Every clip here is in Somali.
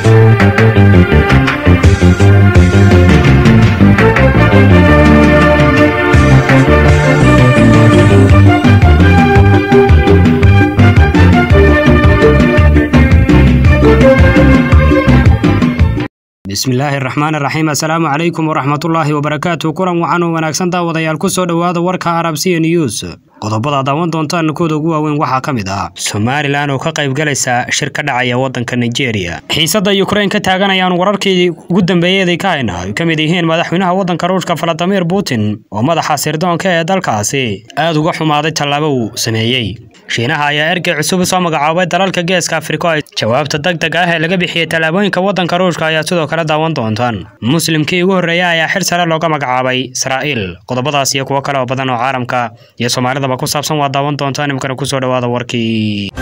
bismillaahi raxmaan raxiim assalaamu calaykum waraxmatullaahi wabarakaatu kulan waxaan u wanaagsan daawadayaal ku soo dhowaada warka arabsiya news qodobada daawan doontaan kooda ugu waaweyn waxaa ka mid ah somalilan oo ka qayb galaysa shir ka dhacaya waddanka nigeria xiisadda yukrain ka taaganayaan wararkii ugu dambeeyeeday ka hayna ay ka mid yihiin madaxweynaha waddanka ruushka valadimir putin oo madaxa sirdoonka ee dalkaasi aad uga xumaaday tallaabo uu sameeyey shiinaha ayaa ergey cusub soo magacaabay dalalka geeska afriko jawaabta deg deg ah ee laga bixiyey tallaabooyinka waddanka ruushka ayaa sidoo kale daawan doontaan muslimkii ugu horreeya ayaa xil sare looga magacaabay israa'iil qodobadaas iyo kuwo kale oo badan oo caalamka iyo soomaalidaba ku saabsan waa daawan doontaan imikana kusoo dhowaada warkii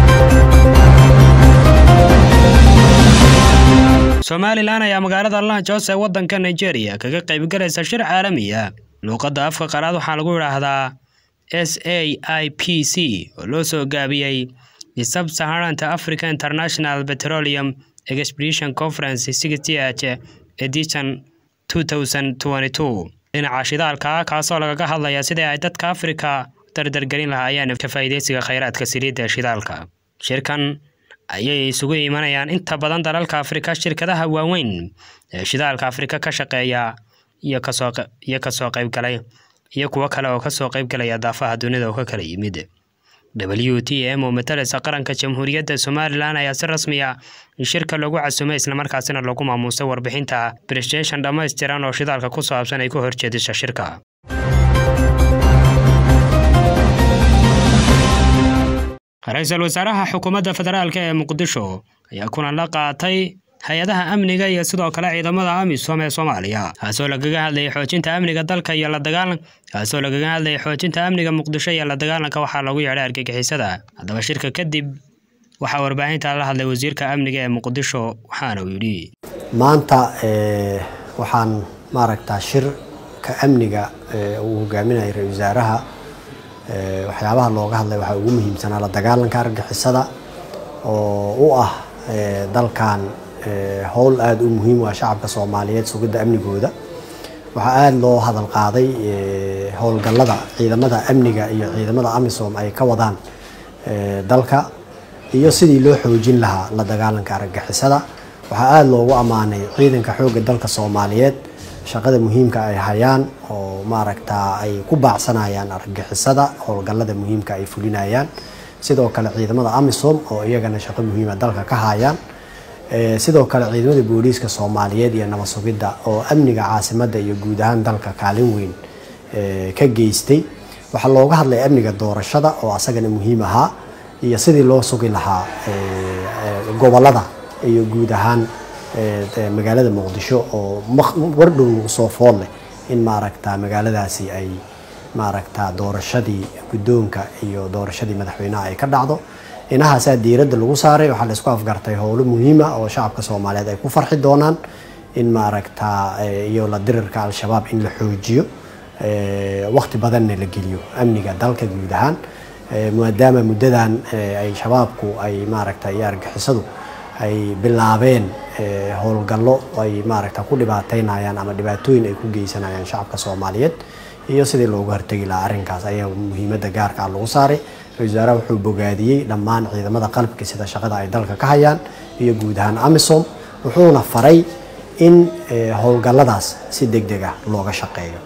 somalilan ayaa magaalada lanjos ee waddanka nigeria kaga qaybgalaysa shir caalami ah luuqadda afka qalaad waxaa lagu idhaahdaa s a i p c oo loo soo gaabiyey sub saharanta africa international petroleum expedition conference sixth edition two thousand twenty two dhinaca shidaalka kaasoo lagaga hadlaya sidii ay dadka afrika dardargelin lahaayeen ka faa'iidaysiga khayraadka saliidda ee shidaalka shirkan ayay isugu imanayaan inta badan dalalka afrika shirkadaha waaweyn ee shidaalka afrika ka shaqeeya iyo kasoo iyo kasoo qaybgalay iyo kuwo kale oo kasoo qaybgalaya daafaha dunida oo ka kala yimid w t m oo matalaysa qaranka jamhuuriyadda somalilan ayaa si rasmi ah shirka loogu casumay islamarkaasina lagu maamuusay warbixinta presentation dhammaystiran oo shidaalka ku saabsan ay ku horjeedisa shirka ra-iisul wasaaraha xukuumadda federaalk ee muqdisho ayaa kulan la qaatay hay-adaha amniga iyo sidoo kale ciidamada amisom ee soomaaliya kaasoo lagaga hadlayay xoojinta amniga dalka iyo la dagaalan kaasoo lagaga hadlayay xoojinta amniga muqdisho iyo la dagaalanka waxaa lagu yeedhay argagixisada haddaba shirka kadib waxaa warbaahinta la hadlay wasiirka amniga ee muqdisho waxaana uu yidhi maanta waxaan maaragtaa shirka amniga uu hogaaminayay ra-isul wasaaraha waxyaabaha looga hadlay waxaa ugu muhiimsanaa la dagaalanka argagixisada oo u ah dalkan howl aada u muhiim u ah shacabka soomaaliyeed sugidda amnigooda waxaa aada loo hadal qaaday howlgallada ciidamada amniga iyo ciidamada amisom ay ka wadaan dalka iyo sidii loo xoojin lahaa la dagaalanka argagixisada waxaa aada loogu ammaanay ciidanka xoogga dalka soomaaliyeed shaqada muhiimka ay hayaan oo maaragtaa ay ku baacsanayaan argagixisada howlgallada muhiimka ay fulinayaan sidoo kale ciidamada amisom oo iyagana shaqo muhiima dalka ka hayaan sidoo kale ciidamada booliiska soomaaliyeed iyo nabad sugidda oo amniga caasimadda iyo guud ahaan dalka kaalin weyn ka geystay waxaa looga hadlay amniga doorashada oo asagana muhiim ahaa iyo sidii loo sugi lahaa gobolada iyo guud ahaan magaalada muqdisho oo wardhow nagu soo fool leh in maaragta magaaladaasi ay maaragta doorashadii guddoonka iyo doorashadii madaxweynaha ay ka dhacdo inahaasaa diiradda lagu saaray waxaa laisku afgartay howlo muhiima oo shacabka soomaaliyeed ay ku farxi doonaan in maaragta iyo la dirirka al-shabaab in la xoojiyo waqti badanna la geliyo amniga dalka guud ahaan maadaama muddadan ay shabaabku ay maaragta iyo argixisadu ay bilaabeen howlgallo ay maaragta ku dhibaateynayaan ama dhibaatooyin ay ku geysanayaan shacabka soomaaliyeed iyo sidii loogu hortegi lahaa arrinkaas ayaa muhiimadda gaarka ah lagu saaray ra-isul wasaaraha wuxuu bogaadiyey dhammaan ciidamada qalbka sida shaqada ay dalka ka hayaan iyo guud ahaan amisom wuxuuna faray in howlgalladaas si deg deg ah looga shaqeeyo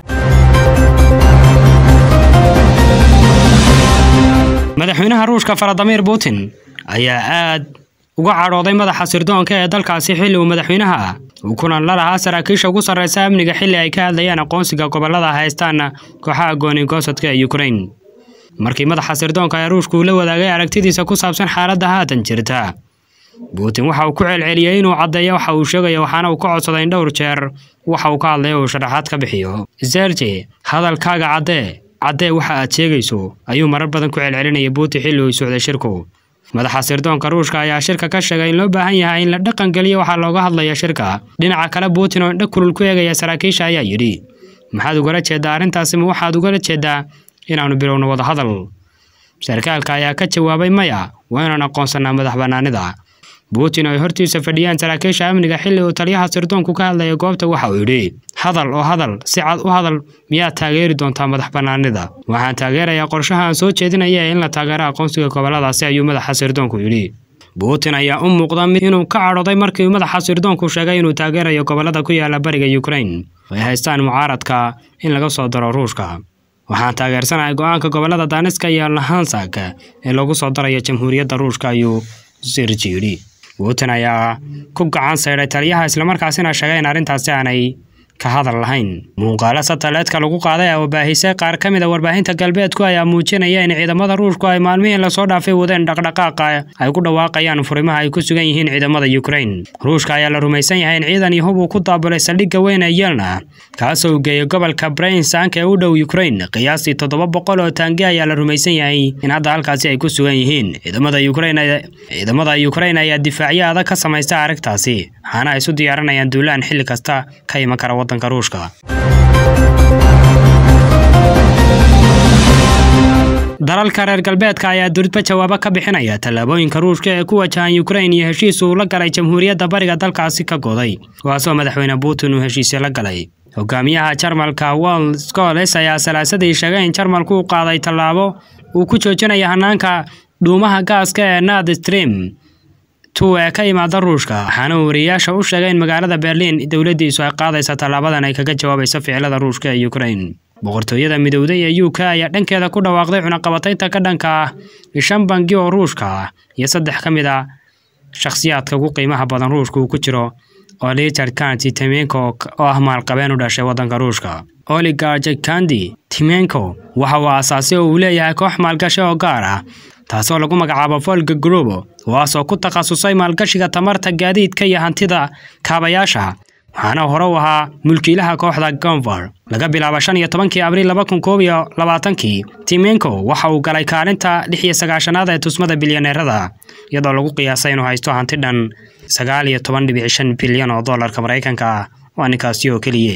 madaxweynaha ruushka valadimir putin ayaa aad uga cadhooday madaxa sirdoonka ee dalkaasi xilli uu madaxweynaha ah uu kulan la lahaa saraakiisha ugu sarreysa amniga xilli ay ka hadlayaan aqoonsiga gobollada haystaan kooxaha goonigosadka ee ukrain markii madaxa sirdoonka ee ruushka uu la wadaagay aragtidiisa ku saabsan xaaladda haatan jirta putin waxa uu ku celceliyey inuu caddeeyo waxa uu sheegaya waxaana uu ka codsaday in dhowr jeer waxa uu ka hadlay uu sharaxaad ka bixiyo serge hadalkaaga caddee caddee waxa aad sheegayso ayuu marar badan ku celcelinayay putin xilli uu socday shirku madaxa sirdoonka ruushka ayaa shirka ka sheegay in loo baahan yahay in la dhaqan geliyo waxaa looga hadlaya shirka dhinaca kale putin oo indha kulul ku eegaya saraakiisha ayaa yidhi maxaad ugala jeedaa arrintaasi ma waxaad ugala jeedaa inaannu bilowno wadahadal sarkaalka ayaa ka jawaabay maya waa inaan aqoonsanaa madax bannaanida putin oo ay hortiisa fadhiyaan saraakiisha amniga xilli uu taliyaha sirdoonku ka hadlaya goobta waxa uu yidhi hadal oo hadal si cad u hadal miyaad taageeri doontaa madax bannaanida waxaan taageerayaa qorshaha aan soo jeedinaya in la taageero aqoonsiga gobolladaasi ayuu madaxa sirdoonku yidhi putin ayaa u muuqda mid inuu ka cadhooday markii madaxa sirdoonku sheegay inuu taageerayo gobollada ku yaala bariga ukrain oo ay haystaan mucaaradka in laga soo daro ruushka waxaan taageersanahay go-aanka gobollada daaniska iyo lahansak ee lagu soo darayo jamhuuriyadda ruushka ayuu sirji yidhi putin ayaa ku gacan saydhay taliyaha islamarkaasina sheegay in arrintaasi aanay ka hadal lahayn muuqaalo sataleedka lagu qaaday oo baahisay qaar ka mid a warbaahinta galbeedku ayaa muujinaya in ciidamada ruushku ay maalmihii lasoo dhaafay wadeen dhaqdhaqaaqa ay ku dhawaaqayaan furimaha ay ku sugan yihiin ciidamada ukrain ruushka ayaa la rumaysan yahay in ciidan iyo hub uu ku daabulay saldhigga weyn ee yelna kaasoo u geeyay gobolka brainsank ee u dhow ukrain qiyaastii toddoba boqol oo taangi ayaa la rumaysan yahay in hadda halkaasi ay ku sugan yihiin ciidamada ukrain ciidamada ukrain ayaa difaacyo adag ka samaysta aragtaasi waxaana ay isu diyaarinayaan duulaan xilli kasta ka iman kara waddanka ruushka dalalka reer galbeedka ayaa duridba jawaabo ka bixinaya tallaabooyinka ruushka ee ku wajahan ukrain iyo heshiis uu la galay jamhuuriyadda bariga dalkaasi ka goday kuwaasoo madaxweyne putin uu heshiisyo la galay hogaamiyaha jarmalka wol scoles ayaa salaasadii sheegay in jarmalku uu qaaday tallaabo uu ku joojinaya hanaanka dhuumaha gaaska ee nord stream tu ee ka imaada ruushka waxaana uu wariyayaasha u sheegay in magaalada berliin dowladdiisu ay qaadaysa tallaabadan ay kaga jawaabayso ficilada ruushka ee ukrain boqortooyada midowday ee u k ayaa dhankeeda ku dhawaaqday cunaqabataynta ka dhanka ah shan bangi oo ruushka ah iyo saddex ka mid a shakhsiyaadka ugu qiimaha badan ruushka uu ku jiro oo richard kanti timenko oo ah maalqabeen u dhashay waddanka ruushka oligarji kandi timenko waxa uu aasaasay oo uu leeyahay koox maalgashi oo gaar ah taasoo lagu magacaabo volga grubo kuwaasoo ku takhasusay maalgashiga tamarta gaadiidka iyo hantida kaabayaasha waxaana hore u ahaa mulkiilaha kooxda gonvar laga bilaabo shan iyo tobankii abriil laba kun koob iyo labaatankii timenko waxa uu galay kaalinta lix iyo sagaashanaad ee tusmada bilyaneerada iyadoo lagu qiyaasay inuu haysto hanti dhan sagaal iyo toban dhibic shan bilyan oo dollarka maraykanka ah waa ninkaasi oo keliye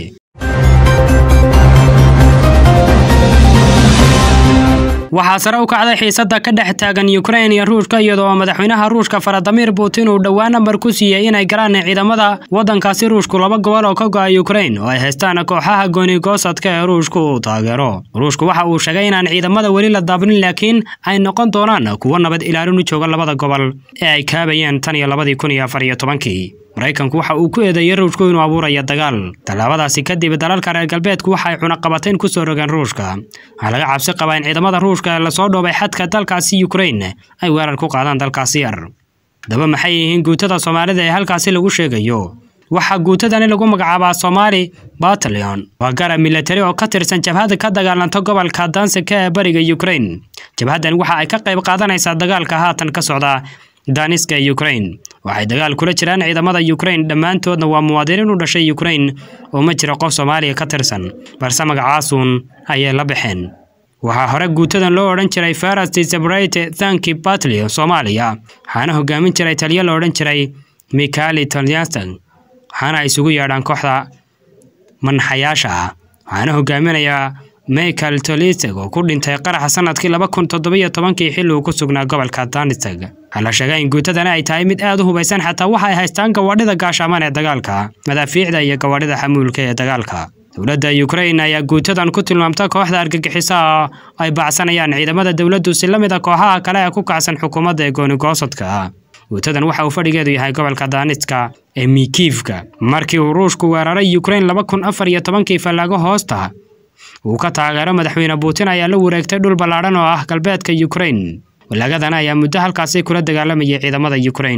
waxaa sare u kacday xiisadda ka dhex taagan ukrain iyo ruushka iyadoo oo madaxweynaha ruushka faradimir putin uu dhowaan nambar ku siiyey inay galaan ciidamada waddankaasi ruushku laba gobol oo ka go'a ukrain oo ay haystaan kooxaha goonigoosadka ee ruushku uu taageero ruushku waxa uu sheegay inaan ciidamada weli la daabnin laakiin ay noqon doonaan kuwo nabad ilaalin u jooga labada gobol ee ay kaabayeen tan iyo labadii kun iyo afar iyo tobankii maraykanku waxa uu ku eedeeyey ruushku inuu abuurayo dagaal tallaabadaasi kadib dalalka reer galbeedku waxay cunaqabatayn ku soo rogeen ruushka waxaa laga cabsi qabaa in ciidamada ruushka ee lasoo dhoobay xadka dalkaasi ukrain ay weerar ku qaadaan dalkaasi yar daba maxay yihiin guutada soomaalida ee halkaasi lagu sheegayo waxaa guutadani lagu magacaabaa somaali batalion waa garab milatari oo ka tirsan jabhada ka dagaalanta gobolka dansika ee bariga ukrain jabhaddan waxa ay ka qayb qaadanaysaa dagaalka haatan ka socda daniska ee ukrain waxay dagaal kula jiraan ciidamada ukrain dhammaantoodna waa muwaadiniin u dhashay ukrain oo ma jira qof soomaaliya ka tirsan balse magacaasuun ayay la baxeen waxaa hore guutadan loo odhan jiray farasti separate thanki batlio soomaaliya waxaana hogaamin jiray taliyo la odhan jiray mikali tolyanstan waxaana ay isugu yeedhaan kooxda manxayaasha ah waxaana hogaaminayaa michael toliseg oo ku dhintay qaraxa sanadkii laba kun toddobiyo tobankii xilli uu ku sugnaa gobolka danisteg waxaa la sheegay in guutadani ay tahay mid aad u hubaysan xataa waxa ay haystaan gawaadhida gaashaaman ee dagaalka madaafiicda iyo gawaadhida xamuulka ee dagaalka dowladda ukrain ayaa guutadan ku tilmaamta kooxda argagixisaha oo ay bacsanayaan ciidamada dowladdu si la mid a kooxaha kale ee ku kacsan xukuumadda ee goonigoosadka guutadan waxa uu fadhigeedu yahay gobolka daaniska ee mikiivka markii uu ruushku weeraray ukrain laba kun afar iyo tobankii fallaago hoosta uu ka taageero madaxweyne putin ayaa la wareegtay dhul ballaadhan oo ah galbeedka ukrain walaagadan ayaa muddo halkaasi kula dagaalamayay ciidamada ukrain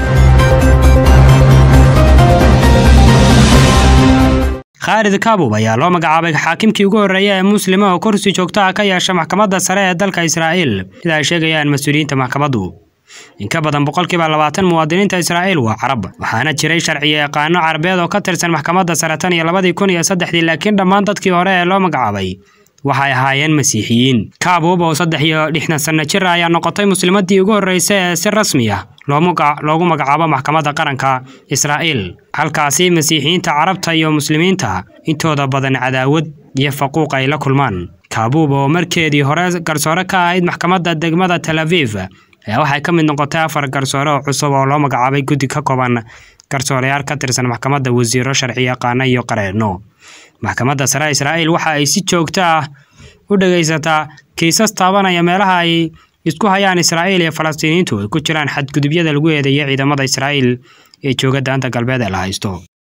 khaalid kaabub ayaa loo magacaabay xaakimkii ugu horreeya ee muslima oo kursi joogto ah ka yeesha maxkamadda sare ee dalka israa'iil sida ay sheegayaan mas-uuliyiinta maxkamaddu in ka badan boqolkiiba labaatan muwaadiniinta israa'iil waa carab waxaana jiray sharciyo yaqaano carabeed oo ka tirsan maxkamadda sare tan iyo labadii kun iyo saddexdii laakiin dhammaan dadkii hore ee loo magacaabay waxay ahaayeen masiixiyiin kaabub oo saddex iyo lixdan sanno jir ayaa noqotay muslimadii ugu horreysay ee si rasmi ah loogu magacaabo maxkamadda qaranka israa'iil halkaasi masiixiyiinta carabta iyo muslimiinta intooda badan cadaawad iyo faquuq ay la kulmaan kaabuub oo markeedii hore garsoore ka ahayd maxkamadda degmada tel aviv ayaa waxay ka mid noqotay afar garsoore oo cusub oo loo magacaabay guddi ka kooban garsooreyaal ka tirsan maxkamadda wasiiro sharci yaqaano iyo qareenno maxkamadda sare israa'iil waxa ay si joogto ah u dhegaysataa kiisas taabanaya meelaha ay isku hayaan israa'iil iyo falastiiniyiintu ay ku jiraan xadgudubyada lagu eedeeyay ciidamada israa'iil ee jooga daanta galbeed ee la haysto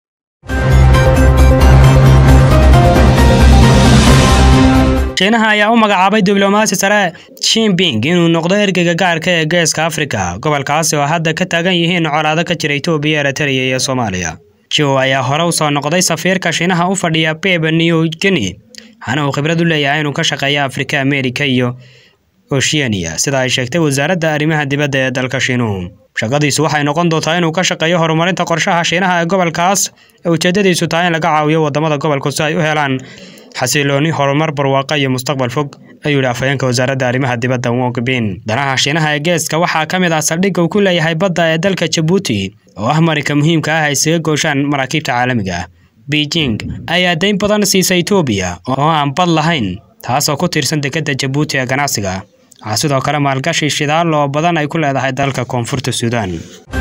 shiinaha ayaa u magacaabay diblomaasi sare shinping inuu noqdo ergeyga gaarka ee geeska afrika gobolkaasi oo hadda ka taagan yihiin colaado ka jira etoobiya eritrea iyo soomaaliya jow ayaa hore u soo noqday safiirka shiinaha u fadhiya beba new guinea waxaana uu khibrad u leeyahay inuu ka shaqeeyo afrika amerika iyo oceania sida ay sheegtay wasaaradda arrimaha dibadda ee dalka shiinuhu shaqadiisu waxay noqon doontaa inuu ka shaqeeyo horumarinta qorshaha shiinaha ee gobolkaas ee ujeedadiisu tahay in laga caawiyo wadamada gobolku si ay u helaan xasilooni horumar barwaaqa iyo mustaqbal fog ayuu yidhi afhayeenka wasaaradda arrimaha dibadda wong bin danaha shiinaha ee geeska waxaa ka mid ah saldhigga uu ku leeyahay badda ee dalka jabuuti oo ah marinka muhiimka ah ay isaga gooshaan maraakiibta caalamiga ah beijing ayaa dayn badan siisa etoobiya oo aan bad lahayn taasoo ku tiirsan dekedda jabuuti ee ganacsiga waxaa sidoo kale maalgashi shidaal oo badan ay ku leedahay dalka koonfurta suudaan